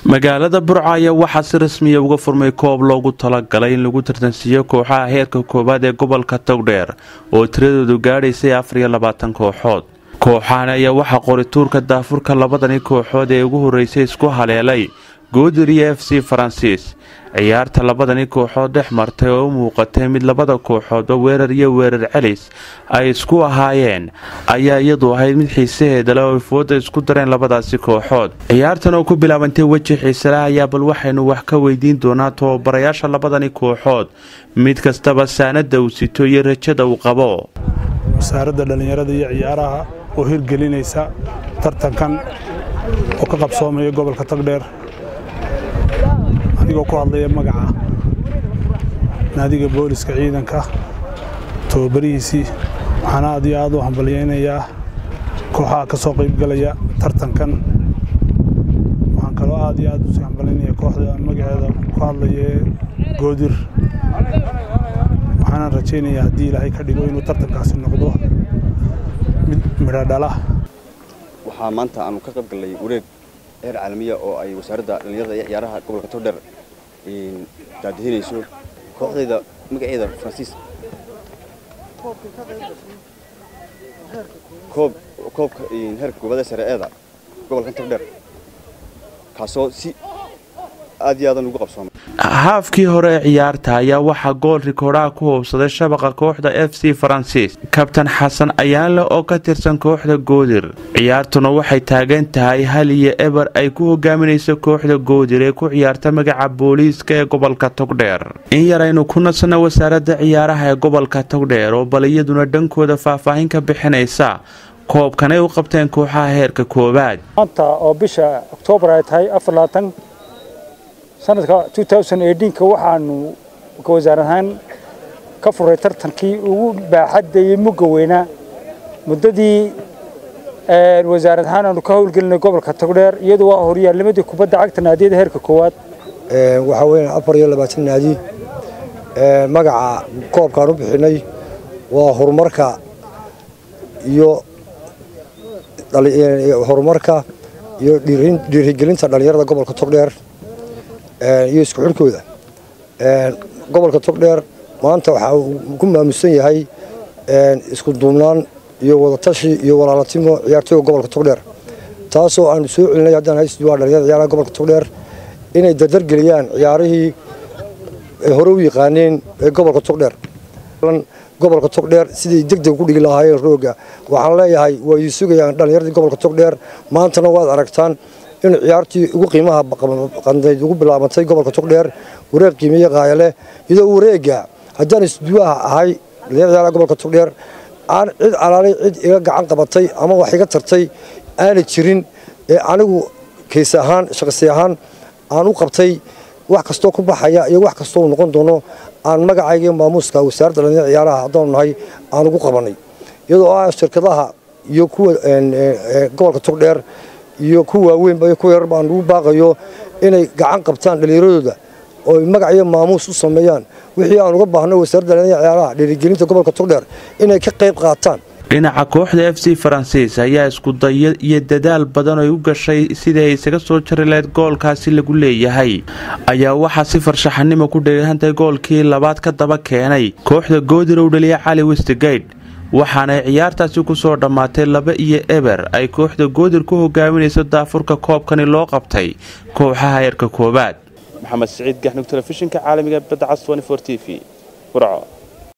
magaalada burco ayaa waxaa si rasmiya uga furmay koob loogu talagalay in lagu tartansiiyo kooxaha heerka koowaad ee gobolka togdheer oo tiradoodu gaadhaysay afar iyo labaatan kooxood kooxahan ayaa waxaa qorituurka daafurka labadani kooxood ee ugu horreysay isku haleelay goodir iyo f c faransiis ciyaarta labadani kooxood dhex martay oo u muuqatay mid labada kooxoodba weerar iyo weerar celis ay isku ahaayeen ayaa iyadu ahayd mid xiisaheeda leh oo ifooda isku dareen labadaasi kooxood ciyaartan oo ku bilaabantay weji xiiseleh ayaa bal waxaynu wax ka weydiin doonaa tababarayaasha labadani kooxood mid kastaba saanada uu sito iyo rajada uu qabo wasaaradda dhallinyarada iyo ciyaaraha oo hirgelinaysa tartankan oo ka qabsoomaya gobolka togdheer adigoo ku hadlaya magaca naadiga booliska ciidanka tababarihiisii waxaan aad iyo aad u hambalyaynayaa kooxaha ka soo qaybgalaya tartankan waxaan kaloo aad iyo aad usii hambalyaynaya kooxda magaceeda ku hadlaya goodir waxaanaan rajaynayaa haddii ilaahay ka dhigo inuu tartankaasi noqdo mid midho dhala waxaa maanta aanu ka qayb gallay wareeg heer caalamiya oo ay wasaaradda dhallinyarada iyo ciyaaraha gobolka togdheer daadihinayso kooxdayda magaceeda faransiis koob koobka heerka koobaad ee sare eeda gobolkan togdheer kaasoo si aad iyo aadan ugu qabsoomay haafkii hore ee ciyaarta ayaa waxaa gool rikoodhaha ku hoobsaday shabaqa kooxda f c faransiis kabtan xasan ayaanle oo ka tirsan kooxda goodir ciyaartuna waxay taagan tahay hal iyo eber ay ku hogaaminayso kooxda goodir ee ku ciyaarta magaca booliiska ee gobolka togdheer in yar aynu ku nasanno wasaaradda ciyaaraha ee gobolka togdheer oo bal iyaduna dhankooda faahfaahin ka bixinaysa koobkan ay u qabteen kooxaha heerka koowaad maanta oo bisha oktoobar ay tahay afarlaatan sanadka ka waxaanu wasaar ahaan ka furay tartankii ugu baaxadda iyo mugga weynaa muddadii wasaarad ahaan aanu ka howlgelinay gobolka togdheer iyadu waa horyaalnimadii kubadda cagta naadiyada heerka koowaad waxaa weya afar iyo labaatan naadi magaca koobkaan u bixinay waa horumarka iyo horumarka iyo dhiirigelinta dhallinyarada gobolka togdheer iyo isku xidhkooda gobolka togdheer maanta waxaa uu ku maamusan yahay isku duubnaan iyo wadatashi iyo walaalatimo ciyaartooyga gobolka togdheer taasoo aanu soo celinay haddaan haysduwaa dhalinyarada ciyaaraha gobolka togdheer inay dardargeliyaan ciyaarihii ay hore u yaqaaneen ee gobolka togdheer gobolka togdheer siday degdeg ku dhigi lahaayeen rooga waxaan leeyahay waa ii sugayaan dhallinyaradii gobolka togdheer maantana waad aragtaan in ciyaartii ugu qiimaha qandayd ugu bilaabantay gobolka togdheer wareeg qiimeeye qaayale iyadoo wareega haddaan isduwaha ahay ciyaaraha gobolka togdheer aan cid alaalay cid iga gacan qabatay ama wax iga tartay aana jirin ee anigu kays ahaan shaqsi ahaan aan u qabtay wax kastoo ku baxaya iyo wax kastoo noqon doono aan magacayga maamuuska wasaaradda dhallinyarada ciyaaraha haddaanu nahay aan ugu qabanay iyadoo ah shirkadaha iyo kuwa gobolka togdheer iyo ku waaweynba iyo ku yarar baan ugu baaqayo inay gacan qabtaan dhallinyaradooda oo magac iyo maamuus u sameeyaan wixii aan uga baahno wasaaradda dhallinyarada ciyaaraha dhiirigelinta gobolka togdheer inay ka qayb qaataan dhinaca kooxda f c faransiis ayaa iskudayo iyo dadaal badan ay u gashay sidii ay isaga soo jari lahayd goolkaasi lagu leeyahay ayaa waxaa si farshaxanimo ku dheehantahay goolkii labaad ka daba keenay kooxda goodir ou dhaliya cali westigayde waxaanay ciyaartaasi ku soo dhammaatay laba iyo eber ay kooxda goodir ku hogaaminayso daafurka koobkani loo qabtay kooxaha heerka koowaad maxamed siciid gaxnug telefishinka caalamiga badda cas t v burco